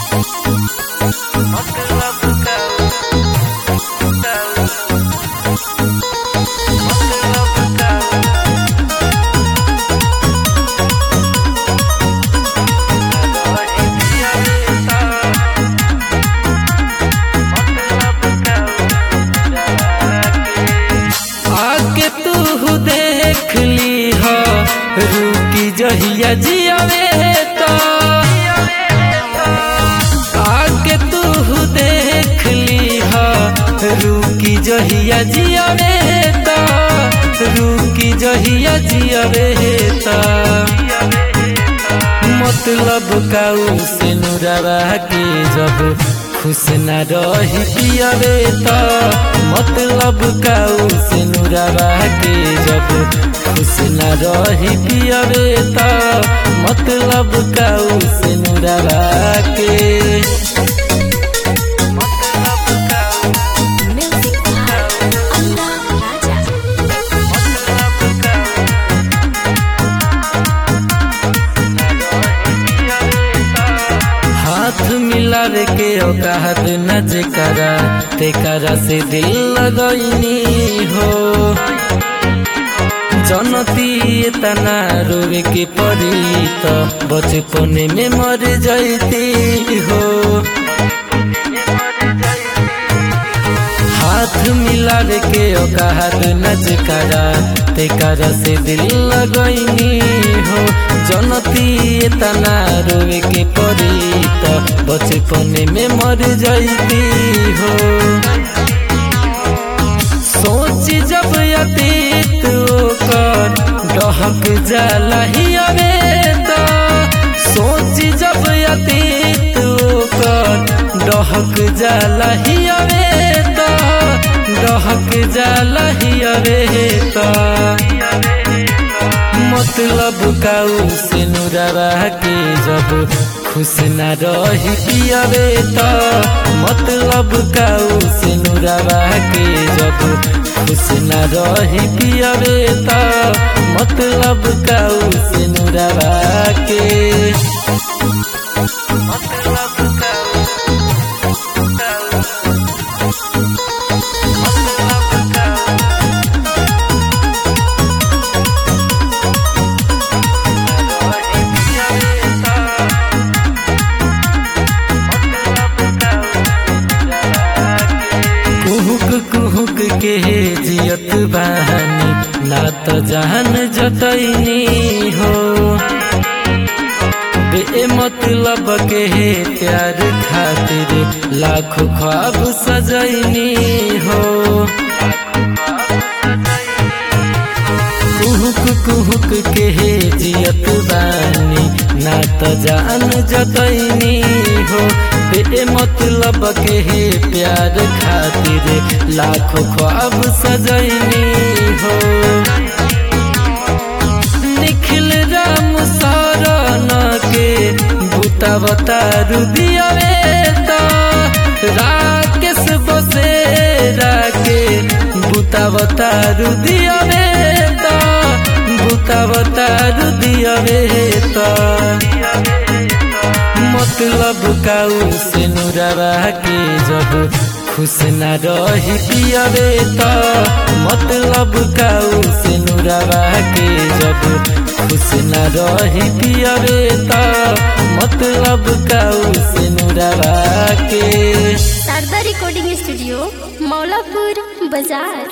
आके तू देख ली हो रूकी जहिया जियावे तो आके तू देख ली हो रूकी जहिया जियावे तो रूकी जहिया जियावे तो मतलब काऊ से नुरावा के जब खुश न रही पियावे तो मतलब काऊ से नुरावा के जब खुश न रही पियावे तो मतलब काऊ से नुरावा के Music by Allah Raja. हाथ मिलावे के औकात न जेकरा तेकरा से दिल लगैनी हो जनती तना रोवे के पड़ी तो बचपने में मर जाती हो हाथ मिलावे के औकात न जेकरा तेकरा से दिल लगैनी हो जनती तना रोवे के पड़ी तो बचपने में मर जाती हो सोच जब अतीत ओकर डहक जाला ही अबे तो सोच जब अतीत ओकर डहक जाला ही अबे तो डहक जाला ही अबे तो मतलब काऊ से नुरावा के जब खुश न रही पियावे तो मतलब काऊ से नुरावा के जब खुश न रही पियावे तो मतलब काऊ से नुरावा के कुहुक कुहुक के जियत बहानी ना तो जान जतैनी हो बे मतलब के प्यार खातिर लाखों ख्वाब सजैनी हो कुहुक कुहुक के जियत बानी ना तो जान जतैनी हो बे मतलब के प्यार खातिर लाखों ख्वाब सजैनी हो निखिल राम सारन के बुता बतारू दियावे तो राकेश बसेरा के बुता बतारू दियावे तो बुता बतारू दियावे तो मतलब काऊ से नुरावा के जब खुश न रही पियावे तो मतलब काऊ से नुरावा के जब खुश न रही पियावे तो मतलब काऊ से नुरावा के शारदा रिकॉर्डिंग स्टूडियो मौलापुर बाजार